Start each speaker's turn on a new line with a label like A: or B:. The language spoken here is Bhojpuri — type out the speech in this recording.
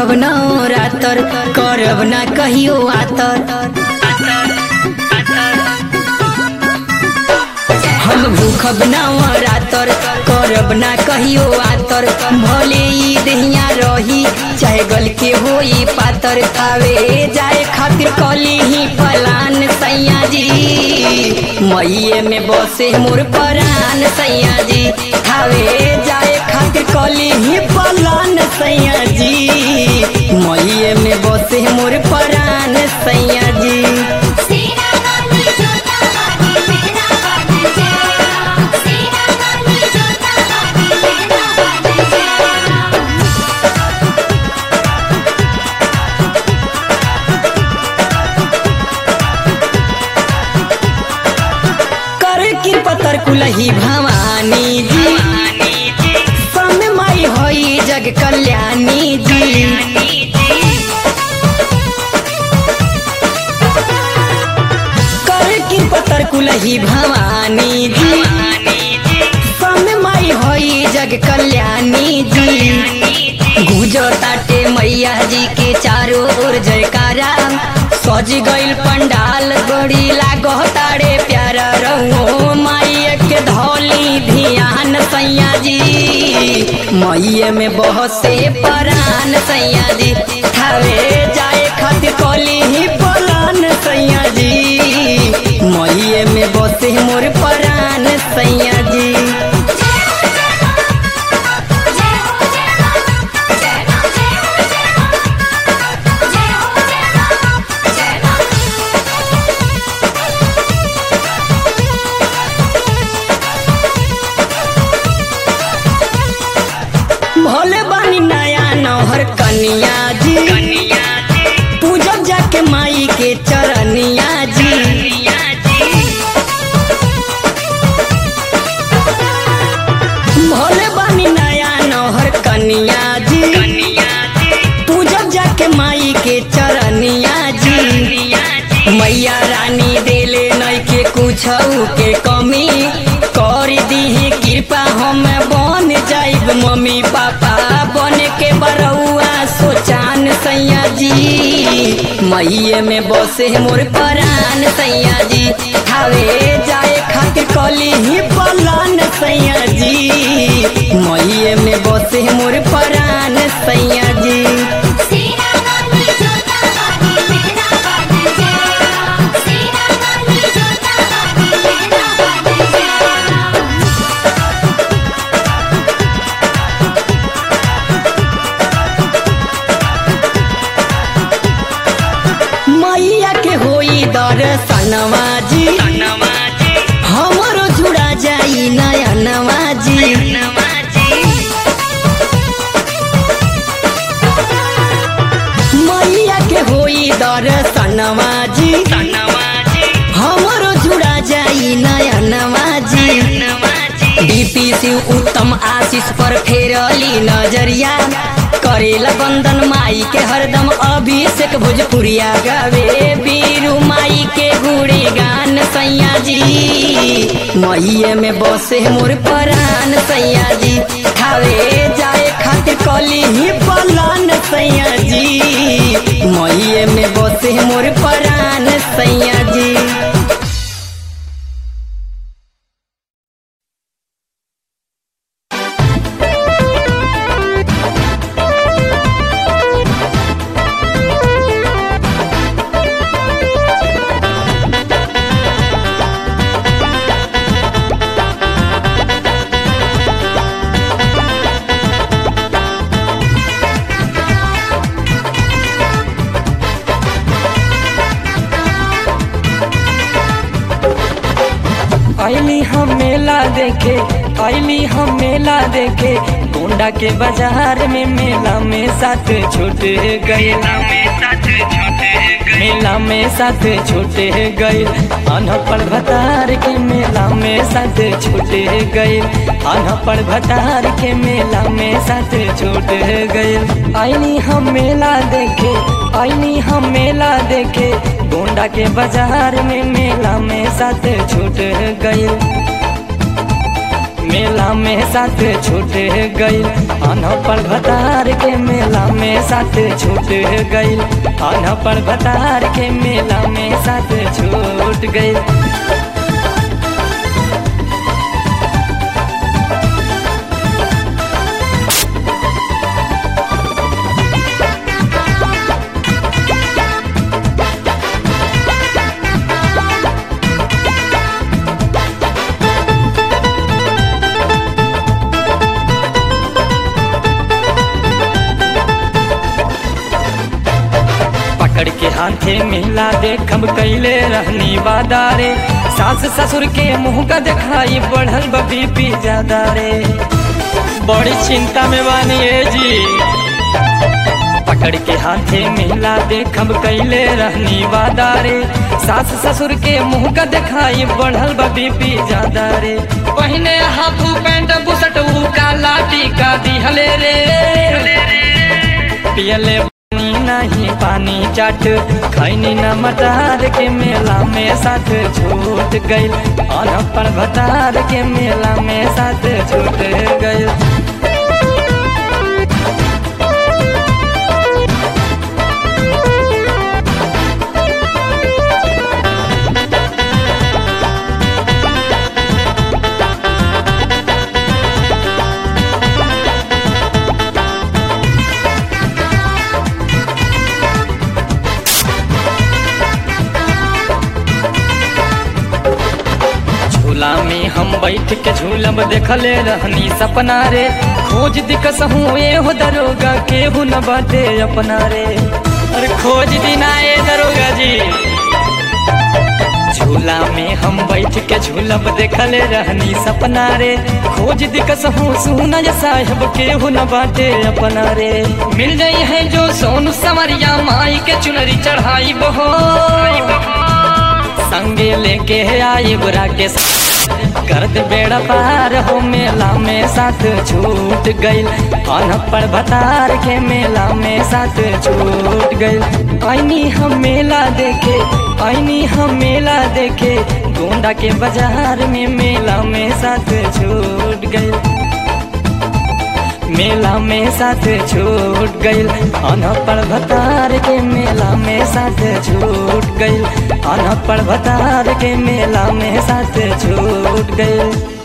A: भूखब न रातर करब ना कहियो आतर हम भूखब न रातर करब ना कहियो आतर भले ई दहिया रही चाहे गल के होई पातर खावे जाए खातिर कली ही फलान सैया जी मईए में बसे मोर परान सैया जी खावे जाए खातिर कली ही फलान सैया जी मईए में बसे मोर परान सैया जी
B: सीना वाली जोता वाली मेरा वाली जेरा सीना वाली जोता वाली मेरा वाली जेरा
A: कर की पतर कुलही भवानी जी समय माई होई जग कल्याणी जी कर की पतर कुलही भवानी जी समय माई होई जग कल्याणी जी गुजो ताटे मैया जी के चारों ओर जयकारा सज गइल पंडाल बड़ी लागो तारे प्यारा रहो माई के धौली धियान सैया जी मैये में बहसे परान सैया जी खावे जाए खातिर कली ही पलान सैया जी मैये में बसे मोर परान सैया जी
B: जय हो जय मां जय मां जय हो जय मां जय हो जय मां जय मां
A: भोले बानी नया नौहर कनिया जी पूजब जाके माई के चरनिया जी भोले बानी नया नौहर कनिया जी पूजब जाके माई के चरनिया जी मैया रानी देले नई के कुछ के कमी कर दीही कृपा हम बन जाइब मम्मी पापा बन के बरौआ सोचान सैया जी मैये में बसे मोर परान सैया जी खावे जाए खातिर कली ही पलान सैया जी मैये में बसे मोर परान सैया जी
B: सीना वाली जोता वाली मेरा वाली जेरा सीना वाली जोता वाली मेरा वाली जेरा
A: मैया के होई दर्शनवा जी हमरो जुड़ा जाई नयनवा जी मैया के होई दर्शनवा जी हमरो जुड़ा जाई नयनवा जी डीपी शिव उत्तम आशीष पर फेरली नजरिया करेला बंदन माई के हरदम अभिषेक भोजपुरिया गावे बीरू माई के गुड़ी गान सैया जी मैये में बसे मोर परान सैया जी खावे जाए खातिर कली ही पलान सैया जी मैये में बसे मोर परान सैया जी
C: आईली हम मेला देखे आईली हम मेला देखे गोंडा के बाजार में मेला में साथ छूट गए मेला में साथ छूट गए अनपढ़ भतार के मेला में साथ छूट गए अनपढ़ भतार के मेला में साथ छूट गए आईली हम मेला देखे आईली हम मेला देखे गोंडा के बाजार में मेला में साथ छूट गए मेला में साथ छूट गई अनपढ़ भतार के मेला में साथ छूट गईल अनपढ़ भतार के मेला में साथ छूट गईल पकड़ के हाथे मिला देखब कैले रहनी बादारे सास ससुर के मुंह का दिखाई बढ़ल बी पी ज्यादा रे बड़ी चिंता में बानी है जी पकड़ के हाथे मिला देखब कैले रहनी बादारे सास ससुर के मुंह का दिखाई बढ़ल बी पी ज्यादा रे पहिने हाफ पैंट बुसट ऊ काला टीका दिहले रे पियले पानी नहीं पानी चाट खैनी न मटार के मेला में साथ छूट गईल अनपढ़ भतार के मेला में साथ छूट गईल झूला में हम बैठ के झूलब देखले रहनी सपना रे खोज दिकस हूँ ए हो दरोगा केहू न बाटे अपना रे अरे खोज दिना ए दरोगा जी झूला में हम बैठ के झूलब देखले रहनी सपना रे खोज दिकस हूँ सुना या साहेब केहू न बाटे अपना रे मिल जाई है जो सोनू समरिया माई के चुनरी चढ़ाई बहो संगे लेके आई बुरा के गर्द बेड़ा पार हो मेला में साथ छूट गईल अनपढ़ भतार के मेला में साथ छूट गईल आईनी हम मेला देखे आईनी हम मेला देखे गोंडा के बाजार में मेला में साथ छूट गईल मेला में साथ छूट गईल अनपढ़ भतार के मेला में साथ छूट गईल अनपढ़ भतार के मेला में साथ छूट गईल